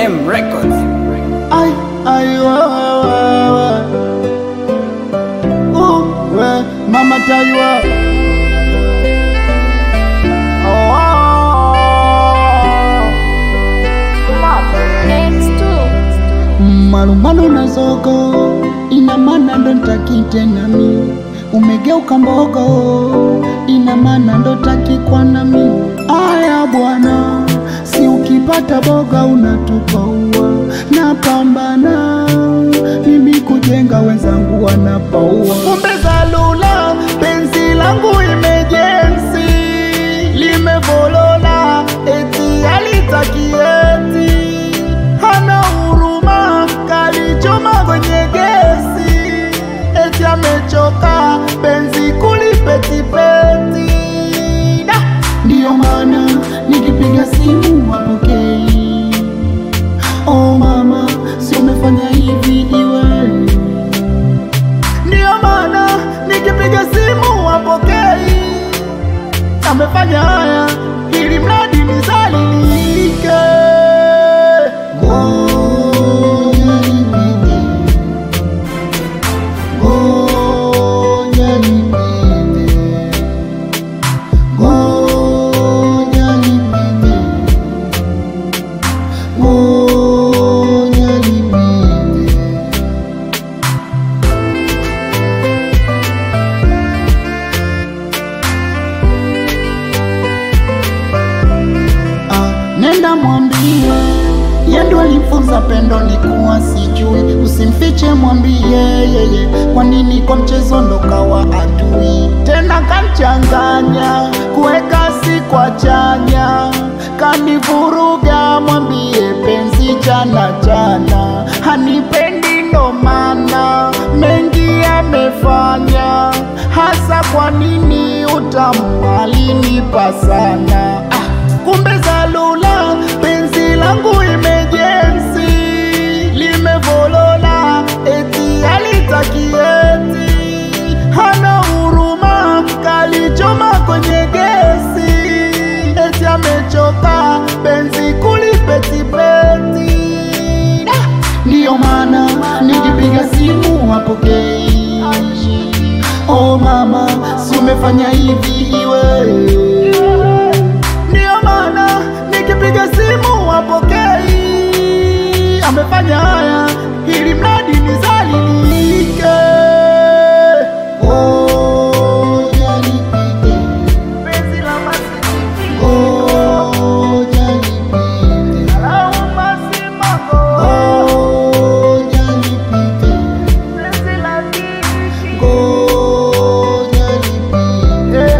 M Records. Ay, ay, wa, wa, wa, wa. Uh, we, mama Taiwa. Oh, malumbano na zogo ina maana ndo ntaki tena mi umegeuka mbogo ina maana ndo taki kwa nami aya bwana si ukipata boga unatupa ua napambana mimi kujenga wenzangu wanapaua kumbe zalula penzi langu imejensi limevolola eti alitakieti hana huruma kalichoma kwenye gesi eti amechoka penzi kulipetipeti Da! ndiyo maana nikipiga simu wapokei oh mama si umefanya hivi iwe ndiyo maana nikipiga simu wapokei amefanya haya ili mradi nizalilike Ngoja nipite. Ngoja nipite. Ngoja nipite. Ngoja nipite. Ah, nenda mwambie yendo alifunza pendo ni kuwa sijui, usimfiche mwambie yeye, kwa nini kwa mchezo ndo kawa adui tena, kanchanganya kuweka si kwa chanya, kanivuruga mwambie penzi jana jana, hanipendi ndo maana mengi amefanya, hasa kwa nini utamu alinipa sana ah, kumbe zalula penzi langu imejensi limevolola eti alitakieti hana huruma kalichoma kwenye gesi eti amechoka penzi kulipetipeti Da! ndiyo maana nikipiga simu wapokei oh mama si umefanya hivi iwe ndiyo maana nikipiga simu wapokei amefanya haya ili mradi nizalilike Ngoja nipite. Ngoja nipite. Ngoja nipite. Ngoja nipite.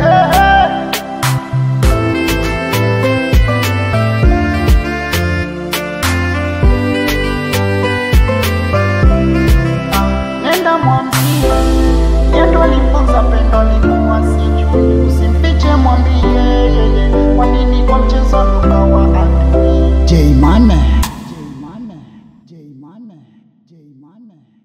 nenda mwambie yendo alifunza pendo likuwa sijui, usimfiche mwambie yeye, kwa nini kwa mchezo tukawa adui. J Mane, J Mane, J Mane, J Mane.